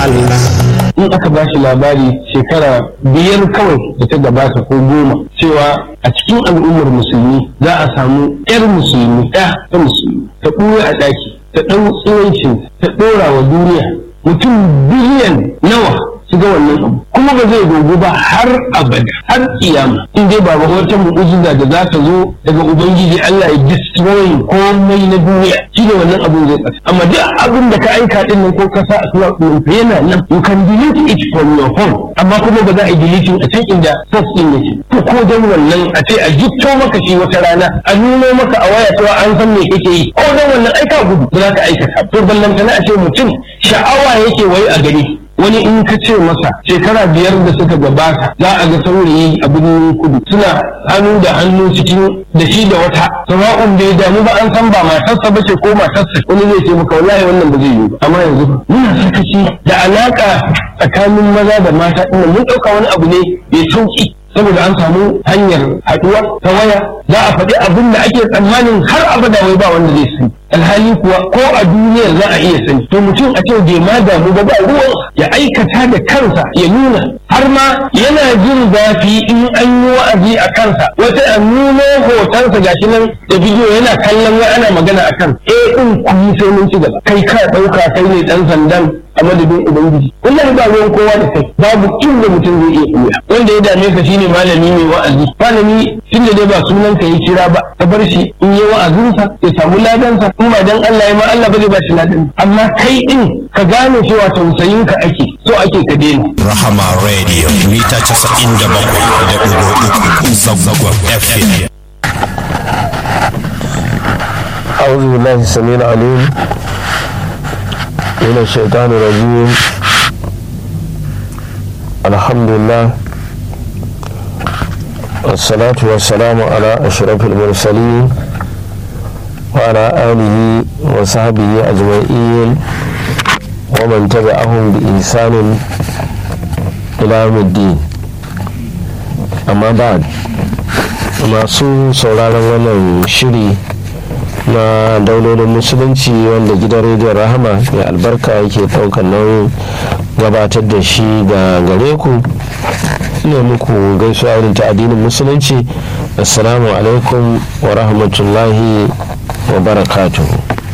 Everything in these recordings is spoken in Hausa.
Allah in aka ba shi labari shekara biyar kawai da ta gabata ko goma cewa a cikin al'ummar musulmi za a samu 'yar musulmi ɗaya ta musulmi ta ɓuya a ɗaki ta ɗau tsirancin ta ɗora wa duniya mutum biliyan nawa su ga wannan abu kuma ba zai dogo ba har abada har kiyama in dai ba wata mu'ujiza da za ta zo daga ubangiji Allah ya destroy komai na duniya shi ne wannan abun zai tsaka amma duk abin da ka aika din nan ko ka sa a tura ɗin yana nan you can delete it from your phone amma kuma ba za a yi deleting a can inda source din yake to ko dan wannan a ce a jikto maka shi wata rana a nuno maka a waya cewa an san me kake yi ko dan wannan aika gudu ba za ka aikata to ballantana a ce mutum sha'awa yake wai a gari wani in ka ce masa shekara biyar da suka gabata za a ga saurayi a birnin kudu suna hannu da hannu cikin da shi da wata sama'un bai damu ba an san ba matarsa ba ce ko matarsa wani zai ce maka wallahi wannan ba zai yi ba amma yanzu muna sakaci da alaka tsakanin maza da mata ɗin mun ɗauka wani abu ne mai sauki saboda an samu hanyar haɗuwa ta waya za a faɗi abin da ake tsammanin har abada wai ba wanda zai sani alhali kuwa ko a duniyar za a iya sani to mutum a ce bai ma damu ba ba ruwan ya aikata da kansa ya nuna har ma yana jin zafi in an yi wa'azi a kansa wata a nuno hotonsa gashi nan da bidiyo yana kallon wai ana magana a kan eh din ku yi sai mun ci gaba kai ka ɗauka kai ne ɗan sandan a madadin ubangiji wallahi ba ruwan kowa da kai babu inda mutum zai iya ɓuya wanda ya dame ka shine malami mai wa'azi malami tunda dai ba sunan ka yi kira ba ka bar shi in yi wa'azinsa ya samu ladansa in ba dan Allah ya ma Allah ba zai ba shi ladan amma kai din ka gane cewa tausayin ka ake so ake ka daina Rahama Radio mita 97.3 Zangon FM أعوذ بالله السميع العليم من الشيطان الرجيم الحمد لله والصلاة والسلام على أشرف المرسلين وعلى آله وصحبه أجمعين ومن تبعهم بإحسان إلى يوم الدين أما بعد masu sauraron wannan shiri na daulolin musulunci wanda gidan rediyon rahama mai albarka yake ɗaukar nauyin gabatar da shi ga gare ku ne muku gaisuwa irin ta addinin musulunci assalamu alaikum wa rahmatullahi wa barakatuhu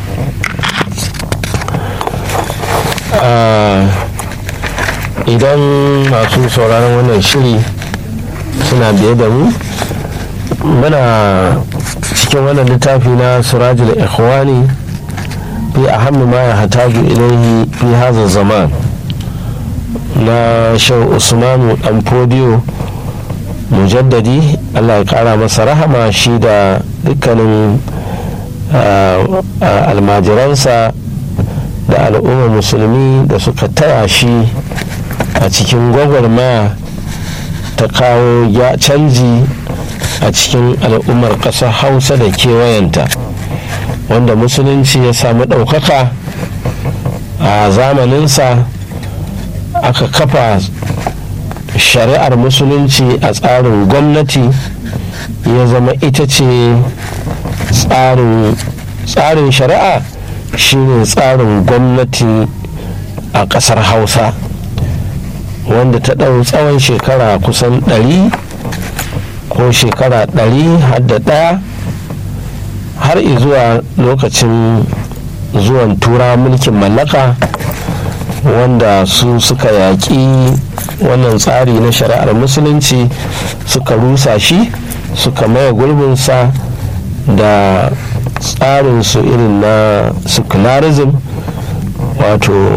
idan masu sauraron wannan shiri suna biye da mu muna cikin wannan littafi na surajul ikhwani fi ahammi ma ya hataju ilaihi fi hazan zaman na shau usmanu dan fodiyo mujaddadi allah ya kara masa rahama shi da dukkanin almajiransa da al'ummar musulmi da suka taya shi a cikin gwagwarmaya ta kawo ya canji a cikin al'ummar ƙasar hausa da kewayenta wanda musulunci ya samu ɗaukaka a zamaninsa aka kafa shari'ar musulunci a tsarin gwamnati ya zama ita ce tsarin shari'a shine tsarin gwamnati a ƙasar hausa wanda ta ɗau tsawon shekara kusan ɗari ko shekara ɗari har da ɗaya har zuwa lokacin zuwan tura mulkin mallaka wanda su suka yaƙi wannan tsari na shari'ar musulunci suka rusa shi suka maye gurbinsa da tsarinsu irin na secularism wato